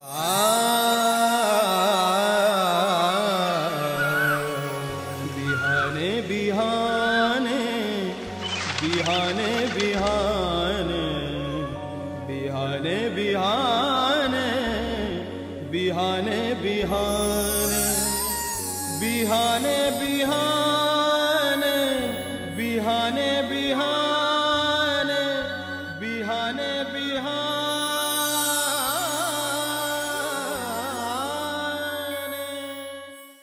बिहाने बिहाने बिहाने बिहाने बिहाने बिहाने बिहाने बिहाने बिहाने बिहाने बिहाने बिहाने बिहाने बिहाने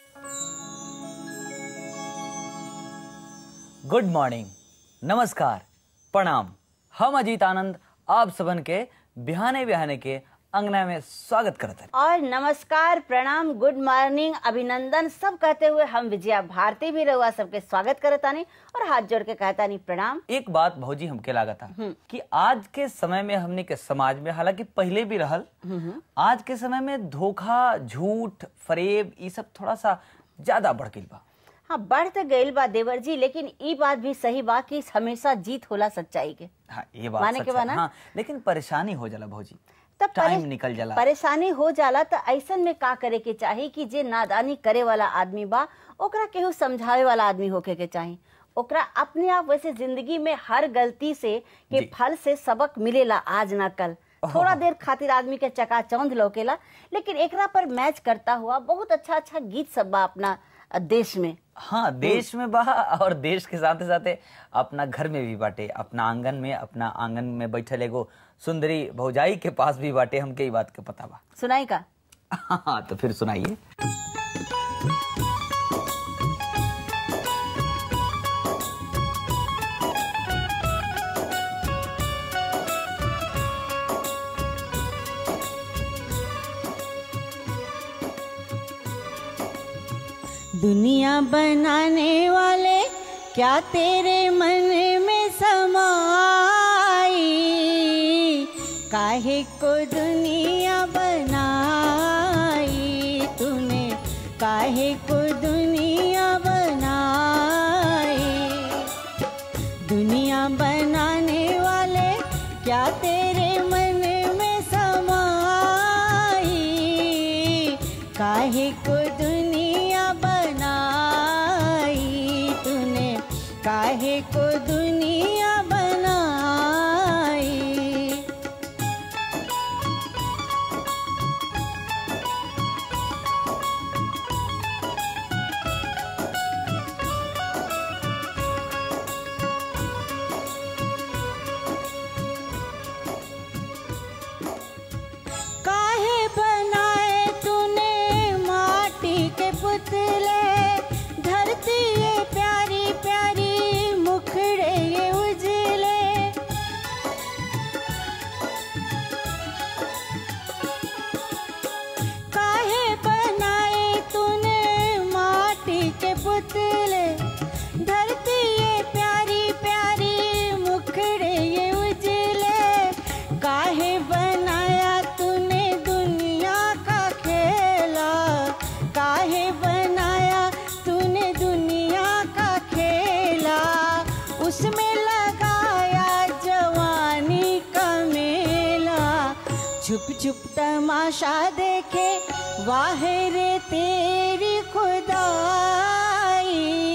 गुड मॉर्निंग नमस्कार प्रणाम हम अजीत आनंद आप सबन के बिहाने बिहाने के अंगना में स्वागत करते हैं और नमस्कार प्रणाम गुड मॉर्निंग अभिनंदन सब कहते हुए हम विजया भारती भी रहुआ सबके स्वागत करतानी और हाथ जोड़ के कहतानी प्रणाम एक बात भौजी हमके लागत था कि आज के समय में हमने के समाज में हालांकि पहले भी रहल आज के समय में धोखा झूठ फरेब ये सब थोड़ा सा ज्यादा बढ़ गई बा हाँ बढ़ तो गईल बा देवर जी लेकिन ई बात भी सही बा कि हमेशा जीत होला सच्चाई के हाँ ये बात माने सच के है। बा ना? हाँ लेकिन परेशानी हो जाला भौजी तब टाइम परे- निकल जाला परेशानी हो जाला तो ऐसन में का करे के चाही कि जे नादानी करे वाला आदमी बा ओकरा केहू समझावे वाला आदमी होके के चाही ओकरा अपने आप वैसे जिंदगी में हर गलती से के जी। फल से सबक मिलेला आज ना कल थोड़ा देर खातिर आदमी के चकाचौंध लौकेला लेकिन एकरा पर मैच करता हुआ बहुत अच्छा अच्छा गीत सब बा अपना अ, देश में हाँ देश में बा और देश के साथ साथ अपना घर में भी बाटे अपना आंगन में अपना आंगन में बैठल एगो सुंदरी भौजाई के पास भी बाटे हमके ई बात के पता बा सुनाई का हाँ तो फिर सुनाइए दुनिया बनाने वाले क्या तेरे मन में समाई काहे को दुनिया बनाई तूने काहे को दुनिया बनाई दुनिया बनाने वाले क्या तेरे मन में समाई काहे को दुनिया बनाई तूने काहे को दुनिया बनाई काहे बनाए तूने माटी के पुतले धरती ये प्यारी प्यारी मुखड़े ये उजले काहे बनाए तूने माटी के पुतले धरती ये प्यारी प्यारी मुखड़े ये उजले काहे बनाया तूने दुनिया का खेला काहे बनाया तूने दुनिया का खेला उसमें लगाया जवानी का मेला छुप छुप तमाशा देखे वाह रे तेरी खुदाई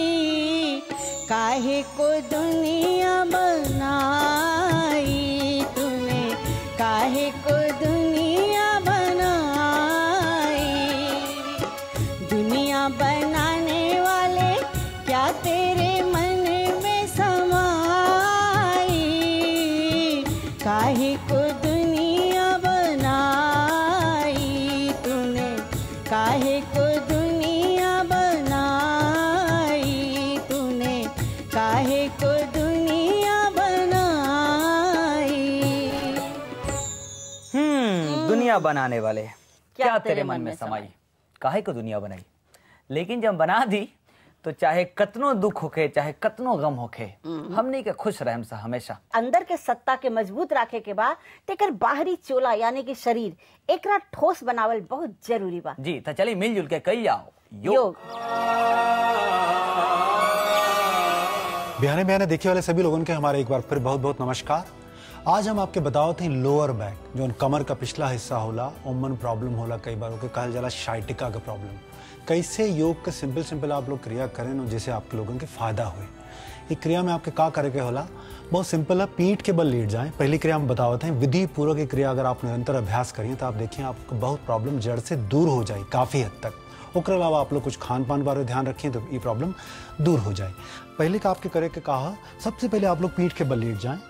काहे को दुनिया बनाई तूने काहे को दुनिया बनाई दुनिया बनाने वाले क्या तेरे मन में समाई काहे को दुनिया बनाई तूने काहे को दुनिया बनाई तूने काहे को दुनिया बनाई हम्म दुनिया बनाने वाले क्या तेरे मन में समाई काहे को दुनिया बनाई लेकिन जब बना दी तो चाहे कतनो दुख होखे चाहे कतनो गम होखे हमनी के खुश रहम सा हमेशा अंदर के सत्ता के मजबूत रखे के बाद तेकर बाहरी चोला यानी कि शरीर एकरा ठोस बनावल बहुत जरूरी बा जी तो चलिए मिलजुल के कही जाओ योग योग बिहाने बिहाने देखने वाले सभी लोगों के हमारे एक बार फिर बहुत बहुत नमस्कार आज हम आपके बतावत हैं लोअर बैक जो कमर का पिछला हिस्सा होला ओमन प्रॉब्लम होला कई बार ओके कहल जाला शाइटिका का प्रॉब्लम कैसे योग के सिंपल सिंपल आप लोग क्रिया करें और जैसे आपके लोगों के फायदा हुए ये क्रिया में आपके का करे के होला बहुत सिंपल है पीठ के बल लेट जाएं पहली क्रिया हम बतावत हैं विधि पूर्वक ये क्रिया अगर आप निरंतर अभ्यास करिए तो आप देखिए आपको बहुत प्रॉब्लम जड़ से दूर हो जाए काफ़ी हद तक ओकर अलावा आप लोग कुछ खान पान बारे ध्यान रखें तो ये प्रॉब्लम दूर हो जाए पहले का आपके करे के कहा सबसे पहले आप लोग पीठ के बल लेट जाएं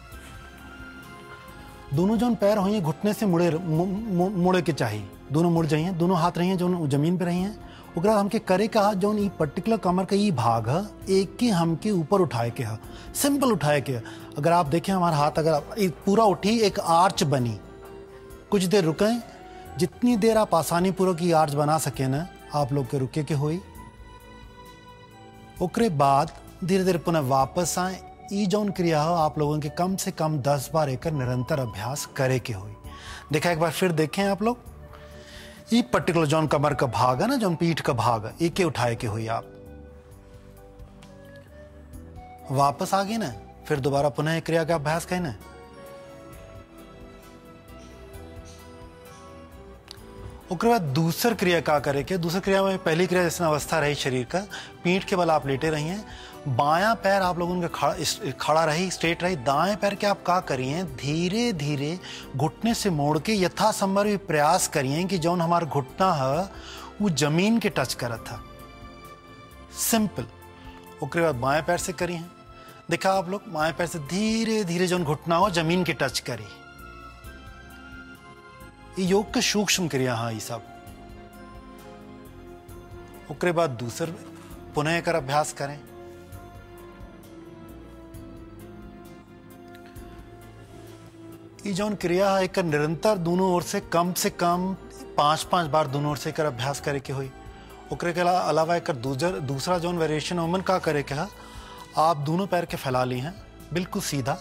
दोनों जौन पैर होइए घुटने से मुड़े मु, मु, मुड़े के चाहिए दोनों मुड़ जाइए दोनों हाथ रही जो जमीन पे रही हैं ओकरा हमके करे कहा जौन ई पर्टिकुलर कमर का ई भाग है एक के हमके ऊपर उठाए के है सिंपल उठाए के है अगर आप देखें हमारा हाथ अगर आप- ई पूरा उठी एक आर्च बनी कुछ देर रुकें जितनी देर आप आसानी पूर्वक ये आर्च बना सके ना आप लोग के रुके के होई ओकरे बाद धीरे धीरे पुनः वापस आए ई जौन क्रिया हो आप लोगों के कम से कम दस बार एकर निरंतर अभ्यास करे के होई देखा एक बार फिर देखें आप लोग ई पर्टिकुलर जौन कमर का भाग है ना जौन पीठ का भाग है एक के उठाए के हुई आप वापस आ गए ना फिर दोबारा पुनः एक क्रिया का अभ्यास करें ना ओकर बाद दूसर क्रिया का करे के दूसर क्रिया में पहली क्रिया जैसे अवस्था रही शरीर का पीठ के बल आप लेटे रही हैं बायां पैर आप लोगों का खड़ा इस- खड़ा रही स्ट्रेट रही दाएं पैर के आप का करिए धीरे धीरे घुटने से मोड़ के यथासंभव भी प्रयास करिए कि जौन हमारा घुटना है वो जमीन के टच करत था सिंपल ओकरे बाद बाएं पैर से करिए देखा आप लोग बाएं पैर से धीरे धीरे जौन घुटना हो जमीन के टच करी ये योग के सूक्ष्म क्रिया हाँ ये सब ओकरे बाद दूसर पुनः एकर अभ्यास करें ये जौन क्रिया है एकर निरंतर दोनों ओर से कम से कम पांच पांच बार दोनों ओर से एकर अभ्यास करे के हुई ओकरे के अला- अलावा एकर दूसर दूसरा जौन वेरिएशन ओमन का करे के है आप दोनों पैर के फैला ली हैं बिल्कुल सीधा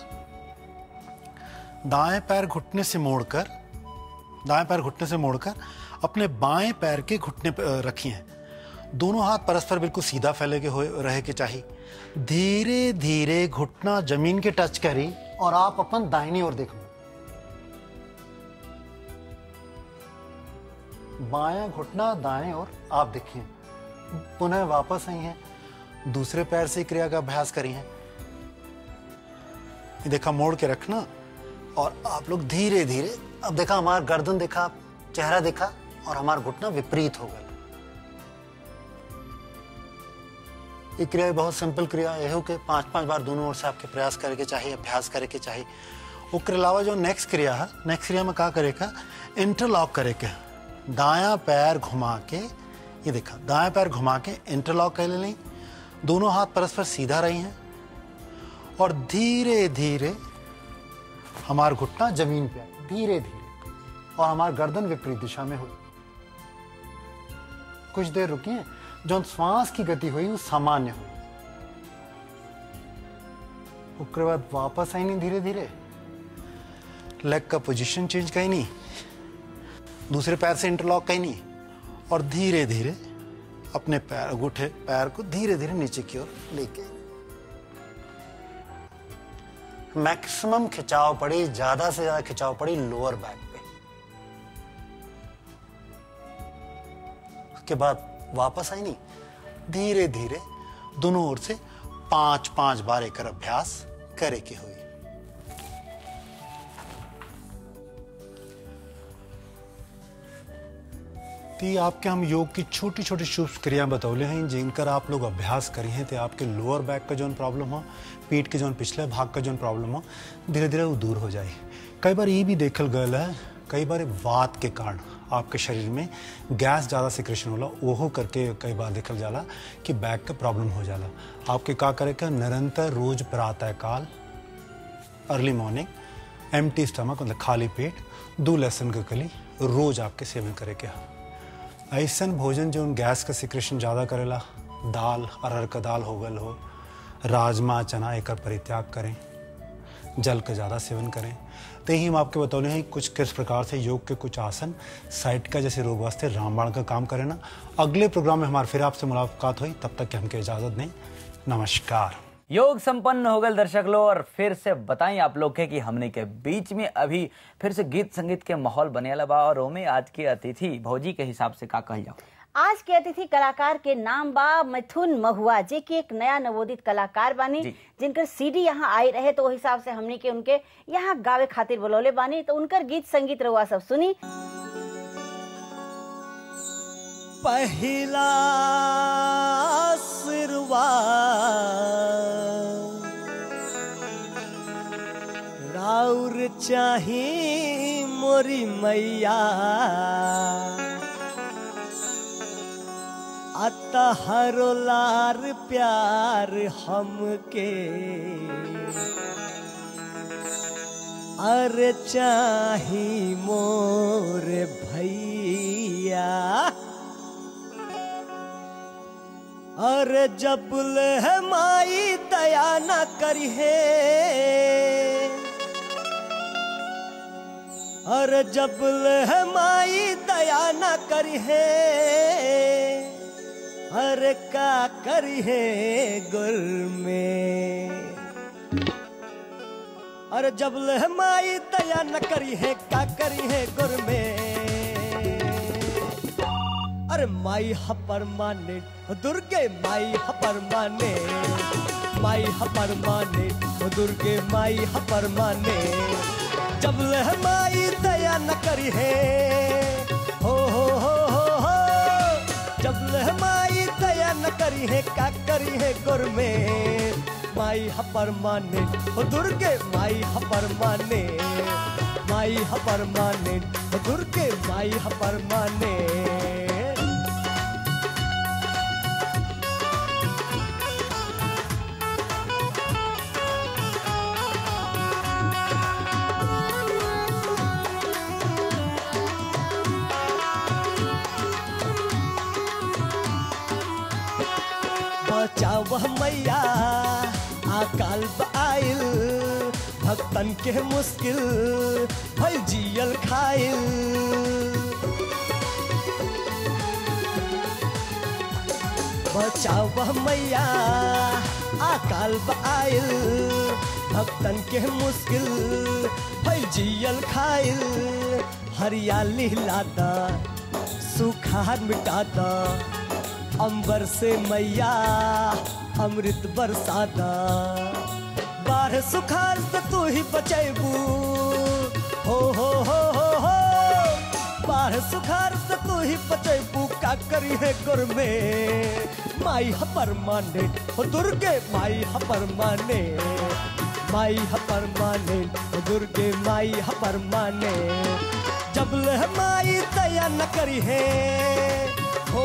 दाएं पैर घुटने से मोड़कर दाएं पैर घुटने से मोड़कर अपने बाएं पैर के घुटने पे अ, रखी हैं दोनों हाथ परस्पर बिल्कुल सीधा फैले के हुए रहे के चाहिए धीरे धीरे घुटना जमीन के टच करी और आप अपन दाहिनी ओर देख लो बायां घुटना दाएं ओर आप देखिए पुनः वापस आई हैं दूसरे पैर से क्रिया का अभ्यास करी हैं ये देखा मोड़ के रखना और आप लोग धीरे धीरे अब देखा हमारा गर्दन देखा चेहरा देखा और हमारा घुटना विपरीत हो गया ये क्रिया बहुत सिंपल क्रिया है हो के पांच पांच बार दोनों ओर से आपके प्रयास करे के चाहिए अभ्यास करे के चाहिए ओकर अलावा जो नेक्स्ट क्रिया है नेक्स्ट क्रिया में का करे का इंटरलॉक करे के दायां पैर घुमा के ये देखा दायां पैर घुमा के इंटरलॉक कर ले दोनों हाथ परस्पर सीधा रही हैं और धीरे धीरे हमारा घुटना जमीन पे आए धीरे धीरे और हमारा गर्दन विपरीत दिशा में हुई कुछ देर रुकिए जो श्वास की गति हुई वो सामान्य हुई उसके बाद वापस आई नहीं धीरे धीरे लेग का पोजीशन चेंज कहीं नहीं दूसरे पैर से इंटरलॉक कहीं नहीं और धीरे धीरे अपने पैर अंगूठे पैर को धीरे धीरे नीचे की ओर लेके मैक्सिमम खिंचाव पड़ी ज्यादा से ज्यादा खिंचाव पड़ी लोअर बैक पे उसके बाद वापस आई नहीं धीरे धीरे दोनों ओर से पांच पांच बार एक अभ्यास करे के हुई तो ये आपके हम योग की छोटी छोटी शुभ क्रियाएं बतौले हैं जिनकर आप लोग अभ्यास करी हैं तो आपके लोअर बैक का जो प्रॉब्लम हो पीठ के जो पिछले भाग का जो प्रॉब्लम हो धीरे धीरे वो दूर हो जाए कई बार ये भी देखल गल है कई बार वात के कारण आपके शरीर में गैस ज़्यादा सिक्रेशन होला ओहो करके कई बार देखल जाला कि बैक का प्रॉब्लम हो जाला आपके का करे का निरंतर रोज प्रातः काल early morning empty stomach मतलब खाली पेट दो लहसुन का कली रोज आपके सेवन करे के हा ऐसन भोजन जो गैस का सिक्रेशन ज़्यादा करेला दाल अरहर का दाल हो गल हो राजमा चना एकर परित्याग करें जल का ज़्यादा सेवन करें तो यही हम आपके बतौले हैं कुछ किस प्रकार से योग के कुछ आसन साइट का जैसे रोग वास्ते रामबाण का काम करें ना अगले प्रोग्राम में हमारे फिर आपसे मुलाकात हुई तब तक कि हमके इजाज़त दें नमस्कार योग संपन्न हो गए दर्शक लोग और फिर से बताएं आप लोग के कि हमने के बीच में अभी फिर से गीत संगीत के माहौल बने बा और ओमे आज के अतिथि भौजी के हिसाब से का कहल जाओ आज के अतिथि कलाकार के नाम बा मिथुन महुआ जे की एक नया नवोदित कलाकार बानी जी। जिनकर सीडी यहाँ आई रहे तो वो हिसाब से हमनी के उनके यहाँ गावे खातिर बोलौले बानी तो उनकर गीत संगीत रहुआ सब सुनी पहिला आशीर्वाद राउर चाही मोरी मैया अतहरो लार प्यार हमके अरे चाही मोर भैया अरे जब ले माई दया न करिहे अरे जब ले माई दया न करिहे अरे का करिहे गुर में अरे जब ले माई दया न करिहे का करिहे गुर में अरे माई हपर माने ओ दुर्गे माई हपर माने माई हपर माने ओ दुर्गे माई हपर माने जब लह माई दया न करी है हो हो हो हो हो जब लह माई दया न करी है का करी है गुर में माई हपर माने ओ दुर्गे माई हपर माने माई हपर माने ओ दुर्गे माई हपर माने बचाव मैया अकाल आइल भक्तन के मुश्किल भल जियल खाइल बचाव मैया अकाल आइल भक्तन के मुश्किल भल जियल खाइल हरियाली लादा सुखार मिटाता अंबर से मैया अमृत बरसाता बाढ़ सुखार से तू ही बचेबू हो हो हो हो हो बाढ़ सुखार से तू ही बचेबू का करी है गुर में माई हपर माने हो दुर्गे माई हपर माने माई हपर माने हो दुर्गे माई हपर माने जब ले माई दया न करी है हो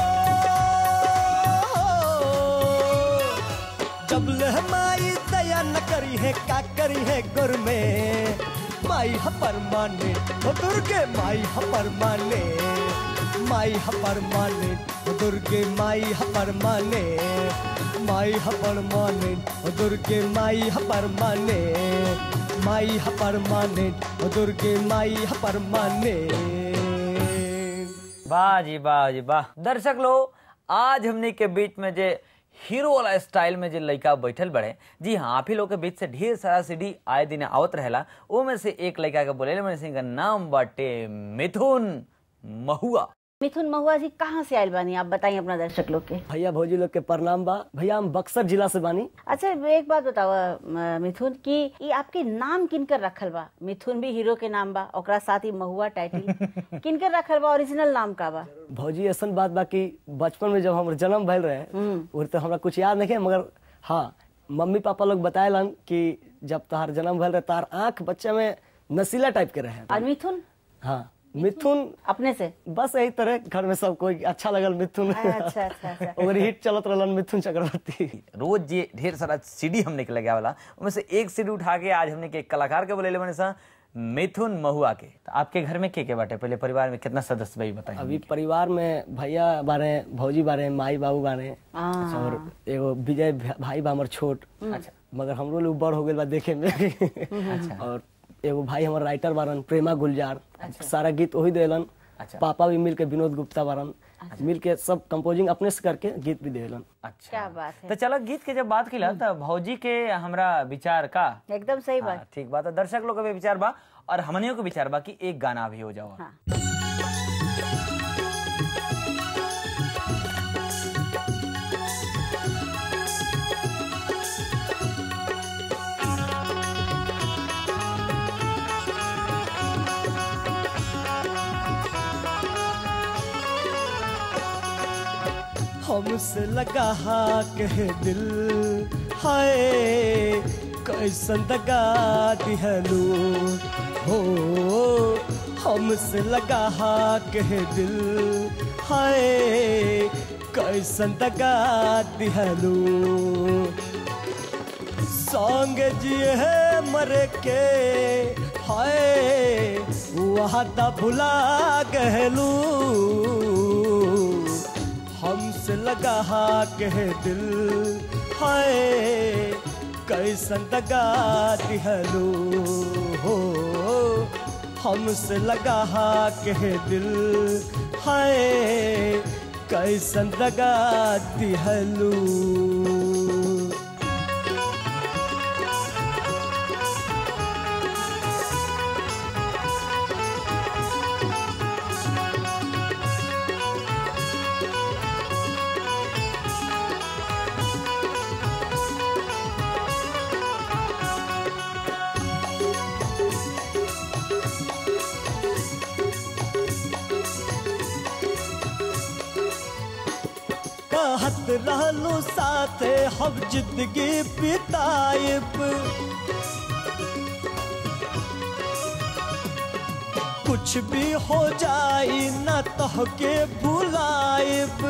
जब ले माई दया न करी है का करी है गुर में माई हपर माने ओ दुर्गे माई हपर माने माई हपर माने ओ दुर्गे माई हपर माने माई हपर माने ओ दुर्गे माई हपर माने माई हपर माने ओ दुर्गे माई हपर माने वाह जी वाह जी वाह दर्शक लोग आज हमने के बीच में जे हीरो वाला स्टाइल में जो लड़का बैठल बड़े जी हाँ आप ही लोग के बीच से ढेर सारा सीडी आए दिन आवत रहेला वो में से एक लड़का के बोले मैंने सिंह का नाम बाटे मिथुन महुआ मिथुन महुआ जी कहाँ से आयल बानी आप बताइए अपना दर्शक लोग के भैया भौजी लोग के प्रणाम बा भैया हम बक्सर जिला से बानी अच्छा एक बात बताओ अ, मिथुन कि ये आपके नाम किनकर रखल बा मिथुन भी हीरो के नाम बा ओकरा साथ ही महुआ टाइटल किनकर रखल बा ओरिजिनल नाम का बा भौजी ऐसन बात बा कि बचपन में जब हमर जन्म भइल रहे वो तो हमरा कुछ याद नहीं है मगर हाँ मम्मी पापा लोग बताएलन कि जब तहार जन्म भइल रहे तार आंख बच्चे में नशीला टाइप के रहे और मिथुन हाँ मिथुन अपने से बस यही तरह घर में सब कोई अच्छा लगल मिथुन अच्छा अच्छा अच्छा ओकर हिट चलत रहलन मिथुन चक्रवर्ती रोज ये ढेर सारा सीडी हमने के लगे वाला उनमें से एक सीडी उठा के आज हमने के एक कलाकार के बोले मैंने सा मिथुन महुआ के तो आपके घर में के के बाटे पहले परिवार में कितना सदस्य भाई बताइए अभी परिवार में भैया बारे भौजी बारे माई बाबू बारे और एगो विजय भा- भाई बा हमर छोट अच्छा मगर हमरो लोग बड़ हो गए बा देखे में और एगो भाई हमर राइटर बारन प्रेमा गुलजार सारा गीत वही देलन अच्छा। पापा भी मिल के विनोद गुप्ता बारन मिल के सब कंपोजिंग अपने से करके गीत भी देलन अच्छा क्या बात है तो चलो गीत के जब बात किला तो भौजी के हमरा विचार का एकदम सही बात हाँ, ठीक बात है दर्शक लोग के भी विचार बा और हमनियों के विचार बा कि एक गाना भी हो जाओ हाँ। हमसे लगा हा कह दिल हाय कैसन दगा दिहलू हो हमसे लगा हा कह दिल हाय कैसन दगा दिहलू संग जिए है मर के हाय वहाँ ता भुला गहलू हमसे लगा हा कह दिल हाय कैसन दगा दिहलू हो हमसे लगा हा कह दिल हाय कैसन दगा दिहलू कहत रहलू साथे हम जिंदगी बिताइब कुछ भी हो जाई न तोहके भुलाइब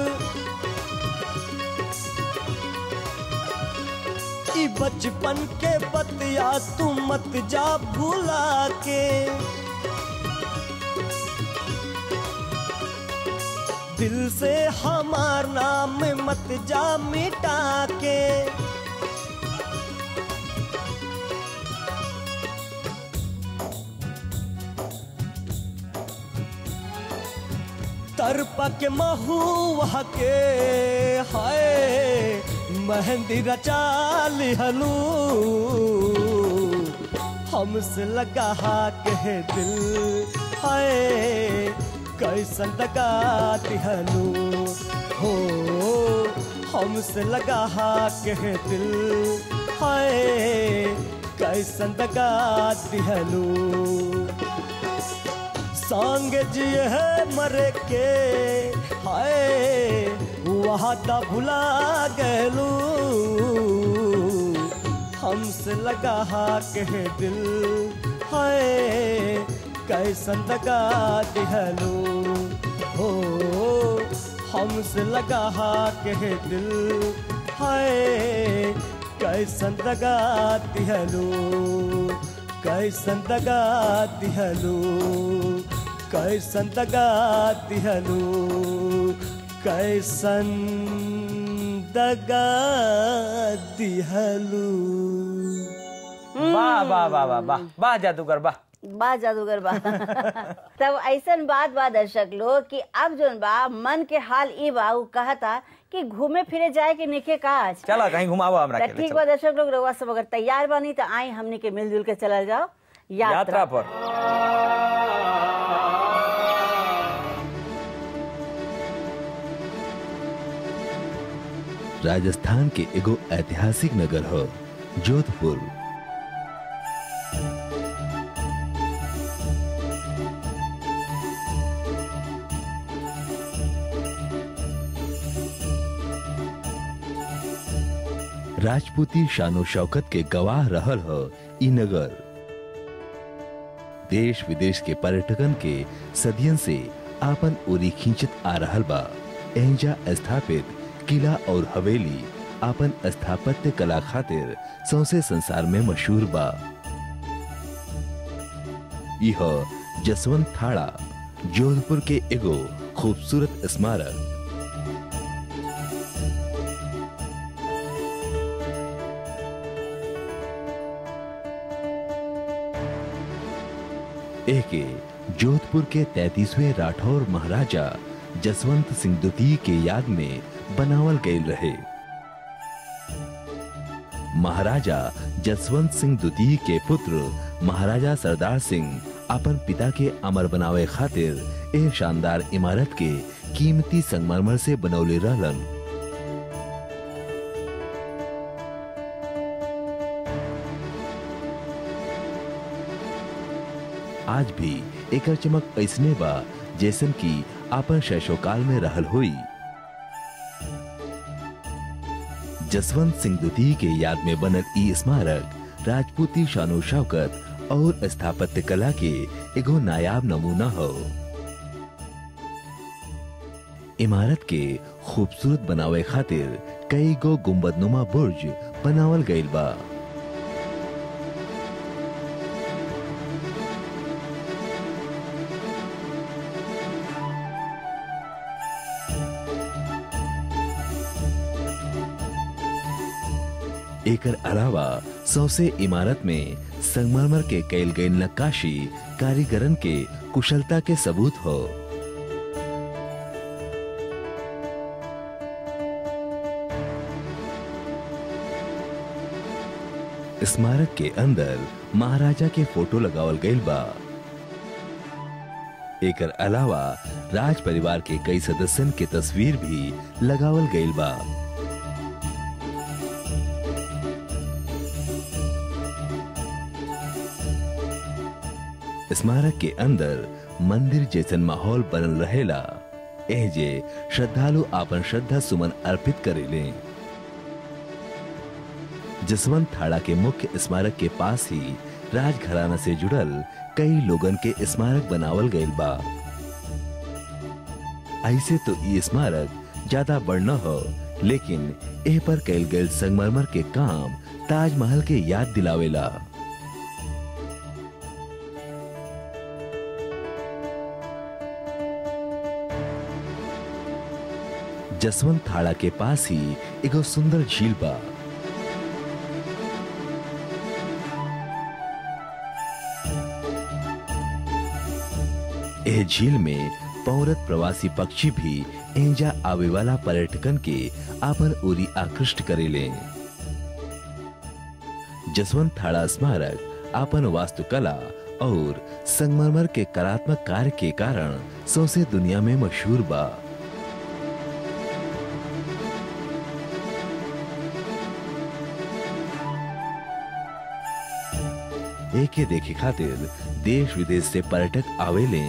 ई बचपन के बतिया तू मत जा भुला के दिल से हमार नाम मत जा मिटा के तरपा के महुआ के हाय मेहंदी रचा लिहलू हमसे लगा हा कह दिल हाय कैसन लगा दिहलू हो हमसे लगा हा कह दिल हाय कैसन लगा दिहलू संग जिए है मर के हाय वहाँ ता भुला गलू हमसे लगा हा कह दिल हाय कैसन लगा दिहलू हो हमसे लगा हा कह दिल हाय कैसन लगा दिहलू कैसन दगा दिहलू कैसन दगा दिहलू कैसन दगा दिहलू वाह वाह वाह वाह वाह वाह जादूगर वाह बा जादूगर बा तब ऐसन बात बा दर्शक लोग कि अब जोन बा मन के हाल ई बा उ कहता कि घूमे फिरे जाए के निके काज चलो कहीं घुमाओ हमरा त के ठीक बा दर्शक लोग रउआ सब अगर तैयार बानी तो आई हमनी के मिलजुल के चलल जाओ यात्रा यात्रा पर राजस्थान के एगो ऐतिहासिक नगर हो जोधपुर राजपूती शानो शौकत के गवाह रहल हो ई नगर देश विदेश के पर्यटकन के सदियन से आपन ओरी खींचत आ रहल बा एहिजा स्थापित किला और हवेली आपन स्थापत्य कला खातिर सौसे संसार में मशहूर बा यह जसवंत थाड़ा जोधपुर के एगो खूबसूरत स्मारक एके जोधपुर के तैतीसवें राठौर महाराजा जसवंत सिंह द्वितीय के याद में बनावल गए रहे महाराजा जसवंत सिंह द्वितीय के पुत्र महाराजा सरदार सिंह अपन पिता के अमर बनावे खातिर एह शानदार इमारत के कीमती संगमरमर से बनौले रहलन आज भी एकर चमक ऐसने बा जैसन की आपन शैशवकाल में रहल हुई जसवंत सिंह द्वितीय के याद में बनल ई स्मारक राजपूती शानो शौकत और स्थापत्य कला के एगो नायाब नमूना हो इमारत के खूबसूरत बनावे खातिर कई गो गुम्बदनुमा बुर्ज बनावल गईल बा एकर अलावा सौसे इमारत में संगमरमर के कैल गई नक्काशी कारीगरन के कुशलता के सबूत हो स्मारक के अंदर महाराजा के फोटो लगावल गईल बा एकर अलावा राज परिवार के कई सदस्यन के तस्वीर भी लगावल गईल बा स्मारक के अंदर मंदिर जैसन माहौल बनल रहेला एहजे श्रद्धालु आपन श्रद्धा सुमन अर्पित करेले जसवंत थाड़ा के मुख्य स्मारक के पास ही राजघराना से जुड़ल कई लोगन के स्मारक बनावल गईल बा ऐसे तो ये स्मारक ज्यादा बड़ न हो लेकिन एह पर कैल गईल संगमरमर के काम ताजमहल के याद दिलावेला जसवंत थाड़ा के पास ही एगो सुंदर झील बा एह झील में पौरत प्रवासी पक्षी भी एंजा आवे वाला पर्यटकन के आपन ओरी आकृष्ट करेले जसवंत थाड़ा स्मारक आपन वास्तुकला और संगमरमर के कलात्मक कार्य के कारण सौसे दुनिया में मशहूर बा एके देखे खातिर देश विदेश से पर्यटक आवेले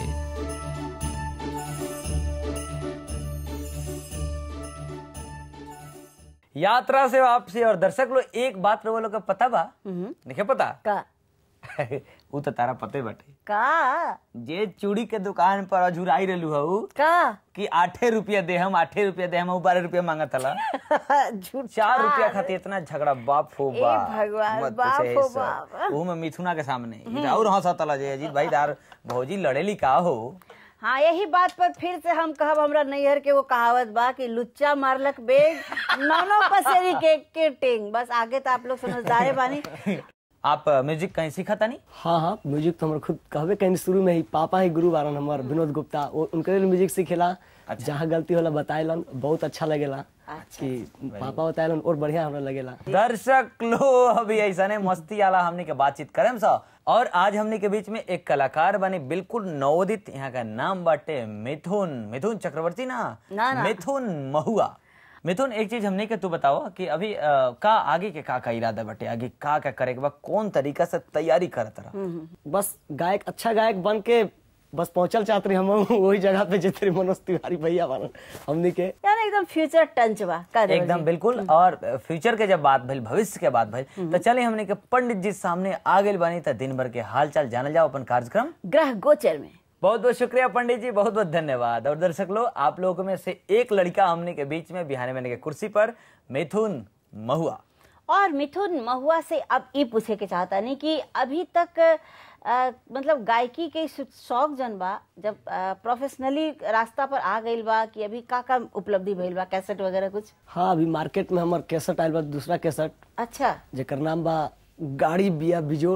यात्रा से वापसी और दर्शक लोग एक बात रहो लोग के पता बा देखे पता का उ तो तारा पते बाटे का जे चूड़ी के दुकान पर अझुराई रहलू हऊ का कि आठे रुपया दे हम आठे रुपया दे हम बारह रुपया मांगत हला झूठ चार रुपया खातिर इतना झगड़ा बाप हो ए बाप भगवान, मत बाप पूछे हो सब। बाप। ऊ में मिथुना के सामने ई और हंसत हला जे अजीत भाई दार भौजी लड़ेली का हो हाँ यही बात पर फिर से हम कहब हमरा नैहर के वो कहावत बा कि लुच्चा मारलक बेग नौनो पसेरी के के टेंग बस आगे तो आप लोग समझदारे बानी आप अ, म्यूजिक कहीं सीखा था नहीं हाँ हाँ म्यूजिक तो हमारे खुद कहबे कहीं शुरू में ही पापा ही गुरु बारन हमार विनोद गुप्ता वो उनके लिए म्यूजिक सीखेला जहाँ गलती होला बताएलन बहुत अच्छा लगेला कि पापा बताएलन और बढ़िया हमरा लगेला दर्शक लो अभी ऐसा ने मस्ती आला हमने के बातचीत करें सा और आज हमने के बीच में एक कलाकार बने बिल्कुल नवोदित यहाँ का नाम बाटे मिथुन मिथुन चक्रवर्ती ना ना, ना। मिथुन महुआ मिथुन एक चीज हमने के तू बताओ कि अभी अ, का आगे के का का इरादा बाटे आगे का का करे के बा कौन तरीका से तैयारी करत रहा बस गायक अच्छा गायक बन के बस पहुंचल चाहत रही हम वही जगह पे जितने मनोज तिवारी भैया बारन हमनी के यार एकदम फ्यूचर टंच बा का देवर एकदम जी? बिल्कुल और फ्यूचर के जब बात भइल भविष्य के बात भइल तो चले हमने के पंडित जी सामने आ गइल बानी त दिन भर के हाल चाल जानल जाओ अपन कार्यक्रम ग्रह गोचर में बहुत बहुत शुक्रिया पंडित जी बहुत बहुत धन्यवाद और दर्शक लोग आप लोगों में से एक लड़का हमने के बीच में बिहार मैंने के कुर्सी पर मिथुन महुआ और मिथुन महुआ से अब ये पूछे के चाहता नहीं कि अभी तक अ, मतलब गायकी के शौ- शौक जन बा जब प्रोफेशनली रास्ता पर आ गइल बा कि अभी का का उपलब्धि भइल बा कैसेट वगैरह कुछ हाँ अभी मार्केट में हमार कैसेट आयल बा दूसरा कैसेट अच्छा जेकर नाम बा गाड़ी बिया बिजोड़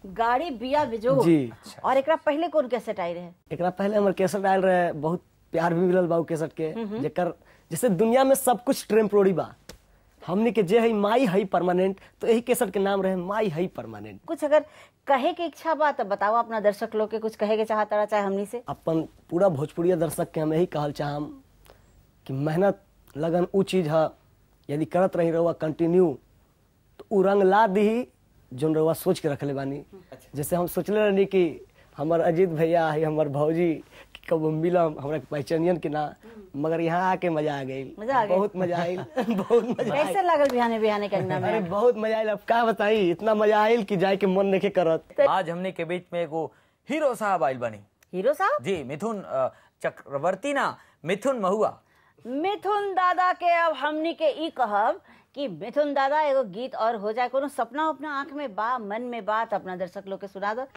गाड़ी बिया बिजो जी। और एकरा पहले कौन कैसेट आई रहे एकरा पहले हमर केसट आयल रहे बहुत प्यार भी मिलल बा उ केसट के जेकर जैसे दुनिया में सब कुछ टेम्पोररी बा हमनी के जे है माई है परमानेंट तो यही केसट के नाम रहे माई है परमानेंट कुछ अगर कहे के इच्छा बा तो बताओ अपना दर्शक लोग के कुछ कहे के चाहता रहा चाहे हमनी से अपन पूरा भोजपुरिया दर्शक के हम यही कहल चाहम कि मेहनत लगन उ चीज है यदि करत रही रहुआ कंटिन्यू तो उ रंग ला दी जोन रहुआ सोच के रखले बानी जैसे हम सोचले रहनी कि हमर अजीत भैया है हमर भौजी कि कब मिलम हमरा के पहचानियन कि ना मगर यहाँ आके मजा आ गई मजा आ गइल। बहुत मजा आयल बहुत मजा आयल कैसे लागल बिहाने बिहाने के अंगना अरे में बहुत मजा आयल अब का बताई इतना मजा आयल कि जाए के मन नहीं करत आज हमने के बीच में एगो हीरो साहब आइल बनी हीरो साहब जी मिथुन अ, चक्रवर्ती ना मिथुन महुआ मिथुन दादा के अब हमनी के ई कहब कि मिथुन दादा एगो गीत और हो जाए कोनो सपना अपना आंख में बा मन में बात अपना दर्शक लोग के सुना दो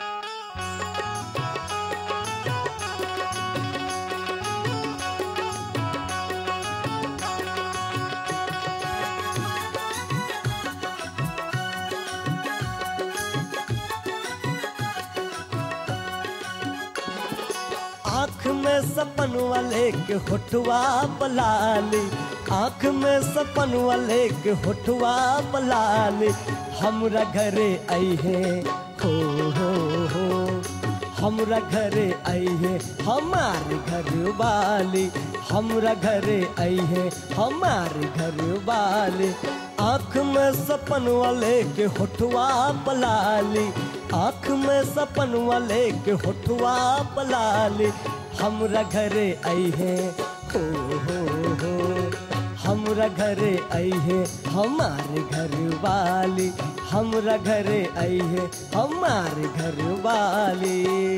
आँख में सपन वाले के होठवा पलाली आँख में सपन वाले के होठवा पलाली हमरा घरे आई है हो हो हो हमरा घरे आई है हमार घर वाली हमरा घरे आई है हमार घर वाली आँख में सपन वाले के होठवा पलाली आँख में सपन वाले के होठवा पलाली हमरा घरे आई है हो हो हो हमरा घरे आई है हमार घर वाली हमरा घरे आई है हमार घर वाली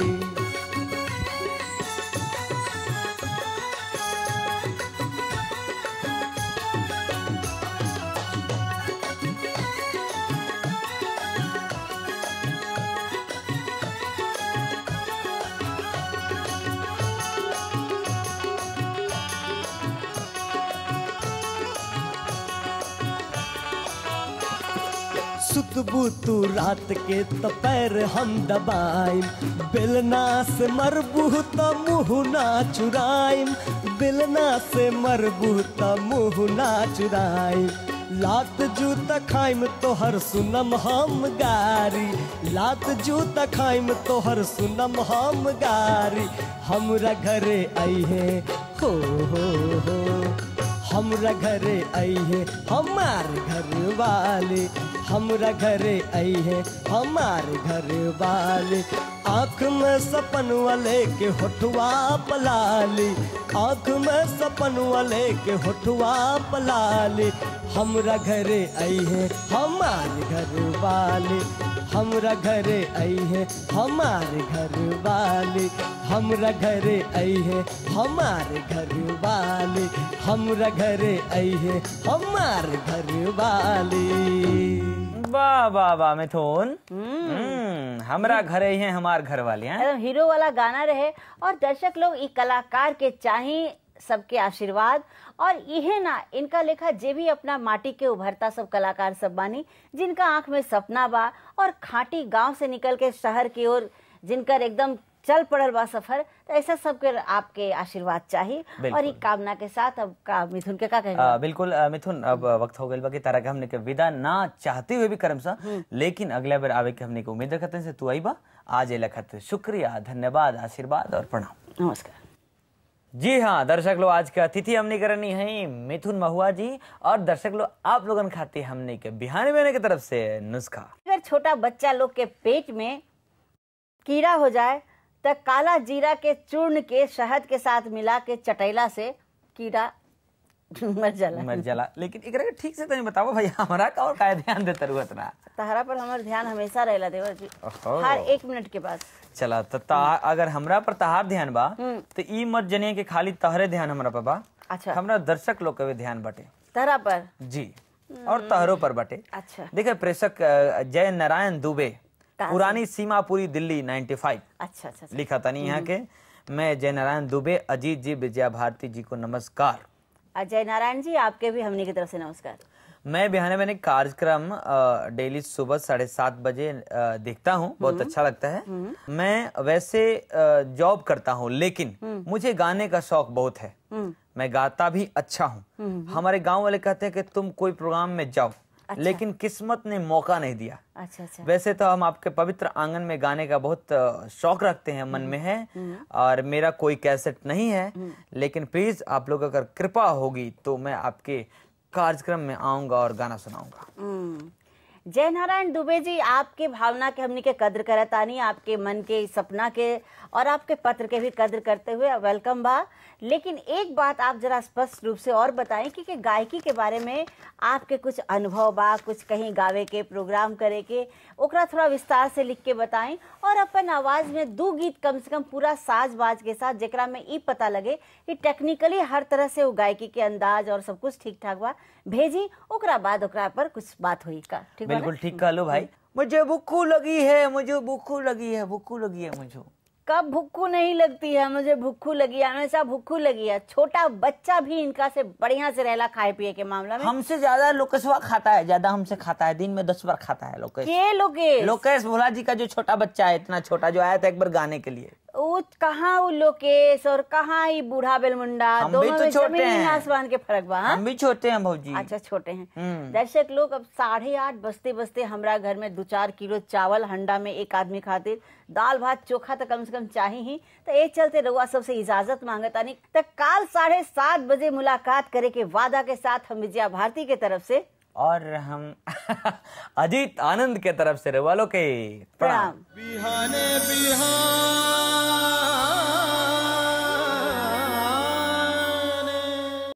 सुतबू तू रात के तो पैर हम दबाइम बेलना से मरबू तो मुँह ना चुराइम बेलना से मरबू तो मुँह ना चुराइम लात जूता खाइम तोहर सुनम हम गारी लात जूता खाइम तोहर सुनम हम गारी हमरा घरे आई है हो हो हो हमरा घरे आई है हमार घर वाले हमरा घरे आई है हमार घर वाले आँख में सपन वाले के होठवा पलाली आँख में सपन वाले के होठवा पलाली हमरा घरे आई है हमार घर वाले हमरा घरे आई है हमार घर वाले हमरा घरे आई है हमार घर वाले हमरा घरे आई है हमार घर वाली वाह वाह वाह मिथुन हम्म, हमरा घरे ही हैं हमार घर वाले हैं एकदम हीरो वाला गाना रहे और दर्शक लोग ई कलाकार के चाही सबके आशीर्वाद और इहे ना इनका लेखा जे भी अपना माटी के उभरता सब कलाकार सब बानी जिनका आंख में सपना बा और खाटी गांव से निकल के शहर की ओर जिनकर एकदम चल पड़ल बा सफर तो ऐसा सबके आपके आशीर्वाद चाहिए और बिल्कुल। ई कामना के साथ अब का मिथुन के का आ, कहेगा बिल्कुल आ, मिथुन अब वक्त हो गइल बा कि तारा के हमने के विदा ना चाहते हुए भी करम सा लेकिन अगला बार आवे के हमने के उम्मीद रखते से तू आई बा आज ए लखत शुक्रिया धन्यवाद आशीर्वाद और प्रणाम नमस्कार जी हाँ दर्शक लोग आज के अतिथि हमने करनी है मिथुन महुआ जी और दर्शक लोग आप लोगन खाते हमने के बिहार में की तरफ से नुस्खा अगर छोटा बच्चा लोग के पेट में कीड़ा हो जाए तो काला जीरा के चूर्ण के शहद के साथ मिला के चटैला से कीड़ा मर जाला मर जाला लेकिन एकरा के ठीक से तनी बताओ भाई हमरा का और का ध्यान देते रुहत ना तहरा पर हमार ध्यान हमेशा रहेला देवर जी ओहो। हर एक मिनट के बाद चला तो ता अगर हमरा पर तहार ध्यान बा तो ई मत जनिए कि खाली तहरे ध्यान हमरा पर बा अच्छा। हमरा दर्शक लोग के भी ध्यान बाटे तहरा पर जी और तहरों पर बाटे अच्छा देखिए प्रेषक अ, जय नारायण दुबे कहाँ से? पुरानी सीमापुरी दिल्ली 95 अच्छा अच्छा अच्छा। लिखा था नहीं यहाँ के मैं जय नारायण दुबे अजीत जी विजया भारती जी को नमस्कार अजय नारायण जी आपके भी हमने की तरफ से नमस्कार मैं बिहाने मैंने कार्यक्रम अ, डेली सुबह साढ़े सात बजे अ, देखता हूँ बहुत अच्छा लगता है मैं वैसे अ, जॉब करता हूँ लेकिन मुझे गाने का शौक बहुत है मैं गाता भी अच्छा हूँ हमारे गांव वाले कहते हैं कि तुम कोई प्रोग्राम में जाओ लेकिन किस्मत ने मौका नहीं दिया अच्छा अच्छा वैसे तो हम आपके पवित्र आंगन में गाने का बहुत अ, शौक रखते हैं मन में है और मेरा कोई कैसेट नहीं है लेकिन प्लीज आप लोग अगर कृपा होगी तो मैं आपके कार्यक्रम में आऊंगा और गाना सुनाऊंगा हम्म। जय नारायण दुबे जी आपके भावना के हमनी के कद्र करतानी आपके मन के सपना के और आपके पत्र के भी कद्र करते हुए वेलकम बा लेकिन एक बात आप जरा स्पष्ट रूप से और बताएं कि, कि गायकी के बारे में आपके कुछ अनुभव बा कुछ कहीं गावे के प्रोग्राम करे के ओकरा थोड़ा विस्तार से लिख के बताएं और अपन आवाज में दो गीत कम से कम पूरा साज बाज के साथ जेकरा में ई पता लगे कि टेक्निकली हर तरह से वो गायकी के अंदाज और सब कुछ ठीक ठाक बा भेजी ओकरा बाद ओकरा पर कुछ बात हुई का ठीक बा ना? बिल्कुल ठीक कह लो भाई मुझे भूखू लगी है मुझे भूखू लगी है भूखू लगी है मुझे कब भुक्खू नहीं लगती है मुझे भुक्खू लगी है हमेशा भुक्खू लगी है छोटा बच्चा भी इनका से बढ़िया से रहला खाए पिए के मामला में हमसे ज्यादा लोकेशवा खाता है ज्यादा हमसे खाता है दिन में दस बार खाता है लोकेश के लोकेश लोकेश भोला जी का जो छोटा बच्चा है इतना छोटा जो आया था एक बार गाने के लिए वो कहाँ वो लोकेश और कहाँ ही बूढ़ा बेलमुंडा हम भी दोनों तो में छोटे जमीन हैं। आसमान के फर्क बा हाँ? हम भी छोटे हैं भाजी अच्छा छोटे हैं हम्म। दर्शक लोग अब साढ़े आठ बजते बजते हमरा घर में दो चार किलो चावल हंडा में एक आदमी खातिर दाल भात चोखा तो कम से कम चाहिए ही तो एक चलते रउआ सबसे इजाजत मांगता नहीं तो काल साढ़े सात बजे मुलाकात करे के वादा के साथ हम विजया भारती के तरफ से और हम अजीत आनंद के तरफ से वालों के प्रणाम प्रणाम बिहाने बिहान